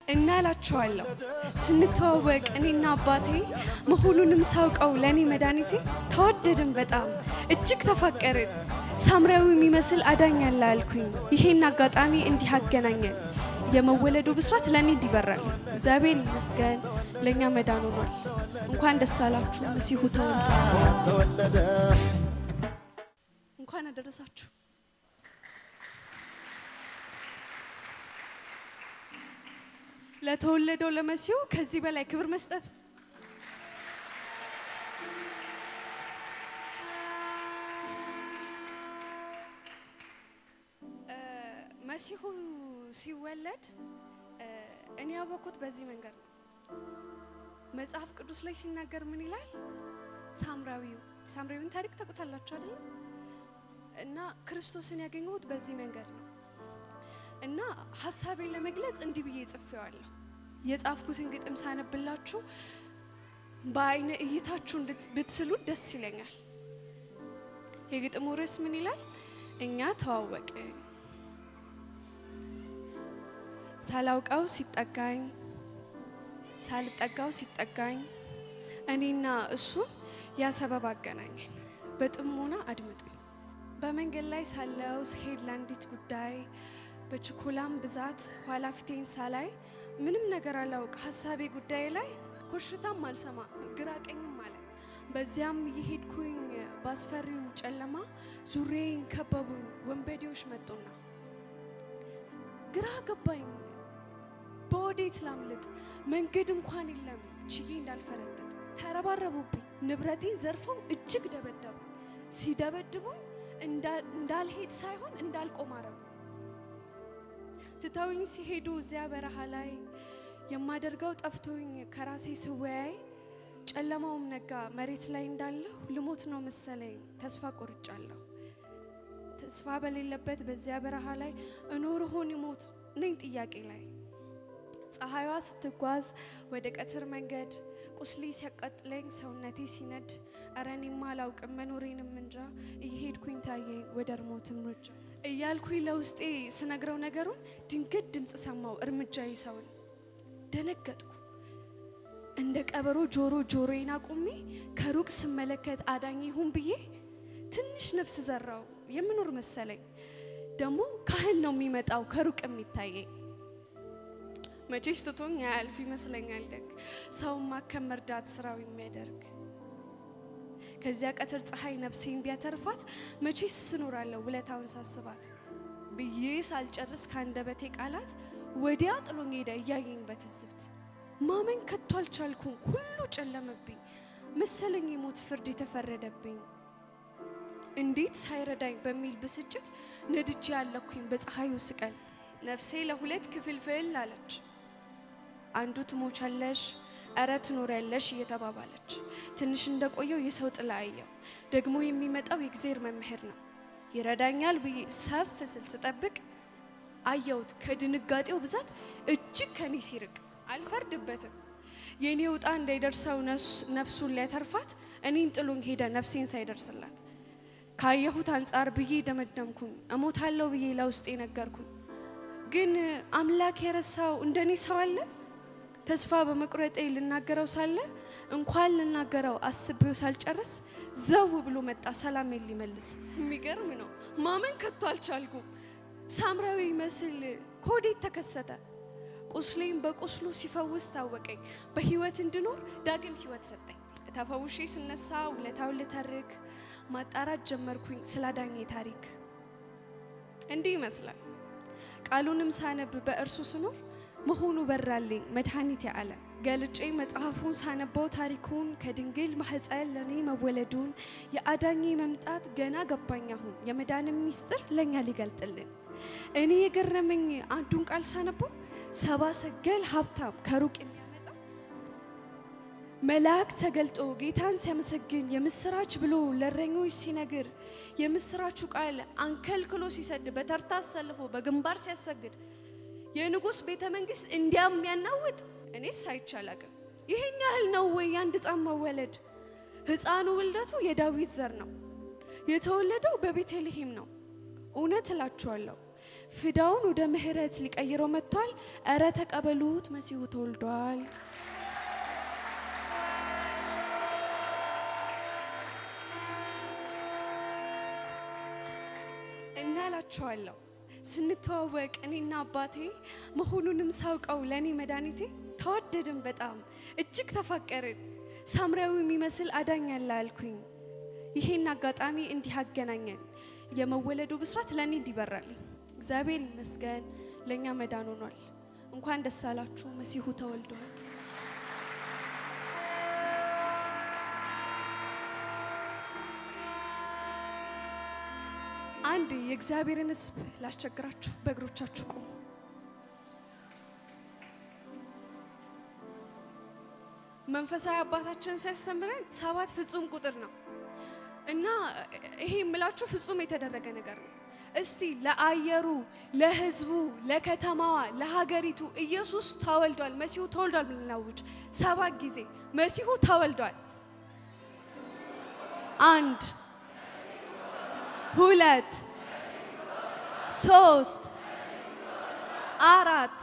እና እላችኋለሁ ስንተዋወቅ እኔና አባቴ መሆኑንም ሳውቀው ለእኔ መድኃኒቴ ተዋደድን በጣም እጅግ ተፋቀርን። ሳምራዊ የሚመስል አዳኝ ያለ አልኩኝ። ይሄን አጋጣሚ እንዲህ አገናኘን። የመወለዱ ብስራት ለእኔ እንዲበራል እግዚአብሔር ይመስገን ለእኛ መዳን ሆኗል። እንኳን ደስ አላችሁ መሲሁ ተወልዷል። ተወለደ እንኳን አደረሳችሁ። ለተወለደው ለመሲሁ ከዚህ በላይ ክብር መስጠት እ መሲሁ ሲወለድ እ እኔ ያወቅኩት በዚህ መንገድ ነው። መጽሐፍ ቅዱስ ላይ ሲናገር ምን ይላል? ሳምራዊው ሳምራዊውን ታሪክ ታውቁታላችሁ አይደል? እና ክርስቶስን ያገኘሁት በዚህ መንገድ ነው። እና ሀሳቤን ለመግለጽ እንዲህ ብዬ ጽፌዋለሁ። የጻፍኩትን ግጥም ሳነብላችሁ በአይነ እይታችሁ እንድት- ብትስሉት ደስ ይለኛል። የግጥሙ ርዕስ ምን ይላል? እኛ ተዋወቅን ሳላውቀው ሲጠጋኝ ሳልጠጋው ሲጠጋኝ እኔና እሱን ያ ሰበብ አገናኘን። በጥሞና አድምጡኝ። በመንገድ ላይ ሳለው ስሄድ ለአንዲት ጉዳይ በችኮላም ብዛት ኋላ ፊቴን ሳላይ ምንም ነገር አላውቅ ሀሳቤ ጉዳይ ላይ ኮሽታም አልሰማ ግራ ቀኝም አለ። በዚያም እየሄድኩኝ ባስፈሪው ጨለማ ዙሬን ከበቡኝ ወንበዴዎች መጡና ግራ ገባኝ በወዴት ላምልጥ? መንገድ እንኳን የለም ችዬ እንዳልፈረጥጥ ተረባረቡብኝ። ንብረቴን ዘርፈው እጅግ ደበደቡ። ሲደበድቡኝ እንዳ- እንዳልሄድ ሳይሆን እንዳልቆም አረጉ። ትተውኝ ሲሄዱ እዚያ በረሃ ላይ የማደርገው ጠፍቶኝ ከራሴ ስወያይ ጨለማውም ነጋ። መሬት ላይ እንዳለሁ ልሞት ነው መሰለኝ ተስፋ ቆርጫለሁ። ተስፋ በሌለበት በዚያ በረሃ ላይ እኖር ሆን ሞት ነኝ ጥያቄ ላይ ፀሐይዋ ስትጓዝ ወደ ቀትር መንገድ ቁስሌ ሲያቃጥለኝ ሰውነቴ ሲነድ እረ እኔማ አላውቅም መኖሬንም እንጃ እየሄድኩኝ ታየኝ ወደ እርሞትም ሩጫ እያልኩኝ ለውስጤ ስነግረው ነገሩን ድንገት ድምፅ ሰማው እርምጃ ሰውን ደነገጥኩ እንደ ቀበሮ ጆሮ ጆሮዬን አቁሜ ከሩቅ ስመለከት አዳኝ ይሁን ብዬ ትንሽ ነፍስ ዘራው የምኖር መሰለኝ ደግሞ ካህን ነው የሚመጣው ከሩቅ የሚታየኝ መቼስ ትቶኝ አያልፍ ይመስለኛል ደግ ሰውን ማከም መርዳት ስራው የሚያደርግ ከዚያ ቀትር ፀሐይ ነፍሴን ቢያተርፋት መቼስ ስኖራለሁ ውለታውን ሳስባት ብዬ ሳልጨርስ ከአንደበቴ ቃላት ወዲያ ጥሎኝ ሄደ እያየኝ በትዝብት ማመን ከቶ አልቻልኩም ሁሉ ጨለመብኝ መሰለኝ የሞት ፍርድ የተፈረደብኝ እንዴት ሳይረዳኝ በሚል ብስጭት ነድጄ ያለኩኝ በፀሐዩ ስቀል ነፍሴ ለሁለት ክፍልፍል አለች። አንዱ ትሞቻለሽ፣ እረ ትኖሪያለሽ እየተባባለች ትንሽ እንደቆየው የሰው ጥላ አየው። ደግሞ የሚመጣው የእግዜር መምህር ነው ይረዳኛል ብዬ ሰፍ ስል ስጠብቅ አየሁት ከድንጋጤው ብዛት እጅግ ከኔ ሲርቅ። አልፈርድበትም የእኔ ውጣ እንዳይደርሰው ነስ- ነፍሱን ሊያተርፋት እኔን ጥሎኝ ሄደ ነፍሴን ሳይደርስላት ካየሁት አንጻር ብዬ ደመደምኩኝ እሞታለሁ ብዬ ለውስጤ ነገርኩኝ። ግን አምላክ የረሳው እንደኔ ሰው አለ? ተስፋ በመቁረጤ ልናገረው ሳለ እንኳን ልናገረው አስቤው ሳልጨርስ ዘው ብሎ መጣ ሰላሜን ሊመልስ። የሚገርም ነው ማመን ከቶ አልቻልኩም። ሳምራዊ መስል ኮዴት ተከሰተ። ቁስሌን በቁስሉ ሲፈውስ ታወቀኝ። በህይወት እንድኖር ዳግም ህይወት ሰጠኝ። ተፈውሼ ስነሳ ውለታውን ልተርክ ማጣራት ጀመርኩኝ ስላዳኜ ታሪክ እንዲህ ይመስላል። ቃሉንም ሳነብ በእርሱ ስኖር መሆኑ በራልኝ መድኃኒት ያለ ገልጬ መጽሐፉን ሳነበው ታሪኩን ከድንግል ማህፀን ለእኔ መወለዱን የአዳኜ መምጣት ገና ገባኝ አሁን የመዳንም ሚስጥር ለእኛ ሊገልጥልን እኔ የገረመኝ አንዱን ቃል ሳነበው ሰባ ሰገል ሀብታም ከሩቅ የሚያመጣ መልአክ ተገልጦ ጌታን ሲያመሰግን የምስራች ብሎ ለእረኞች ሲነግር የምስራቹ ቃል አንከልክሎ ሲሰድ በተርታ አሰልፎ በግንባር ሲያሰግድ የንጉሥ ቤተ መንግስት እንዲያም የሚያናውጥ እኔስ አይቻላቅም። ይሄን ያህል ነው ወይ የአንድ ሕፃን መወለድ? ሕፃኑ ውልደቱ የዳዊት ዘር ነው። የተወለደው በቤተልሔም ነው። እውነት እላችኋለሁ ፍዳውን ወደ ምሕረት ሊቀይረው መጥቷል። እረ ተቀበሉት፣ መሲሁ ተወልዷል። እና እላችኋለሁ ስንተዋወቅ እኔና አባቴ መሆኑንም ሳውቀው ለእኔ መድኃኒቴ ተዋደድን፣ በጣም እጅግ ተፋቀርን። ሳምራዊ የሚመስል አዳኝ አለ አልኩኝ። ይሄን አጋጣሚ እንዲህ አገናኘን። የመወለዱ ብስራት ለእኔ እንዲበራልኝ እግዚአብሔር ይመስገን ለእኛ መዳን ሆኗል። እንኳን ደስ አላችሁ፣ መሲሁ ተወልዷል። አንድ የእግዚአብሔርን ሕዝብ ላስቸግራችሁ፣ በእግሮቻችሁ ቁሙ። መንፈሳዊ አባታችን ሲያስተምረን ሰባት ፍጹም ቁጥር ነው እና ይሄ የምላችሁ ፍጹም የተደረገ ነገር ነው። እስቲ ለአየሩ፣ ለህዝቡ፣ ለከተማዋ፣ ለሀገሪቱ ኢየሱስ ተወልዷል፣ መሲሁ ተወልዷል ብናውጅ ሰባት ጊዜ መሲሁ ተወልዷል። አንድ ሁለት ሶስት አራት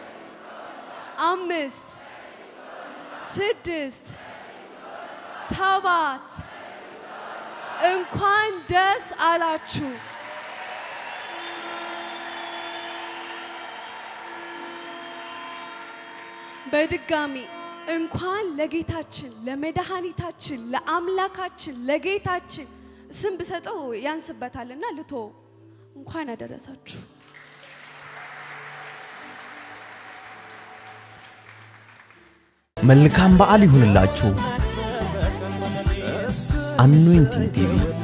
አምስት ስድስት ሰባት እንኳን ደስ አላችሁ። በድጋሚ እንኳን ለጌታችን ለመድኃኒታችን ለአምላካችን ለጌታችን ስም ብሰጠው ያንስበታልና ልቶ እንኳን አደረሳችሁ። መልካም በዓል ይሁንላችሁ። አኖይንቲንግ ቲቪ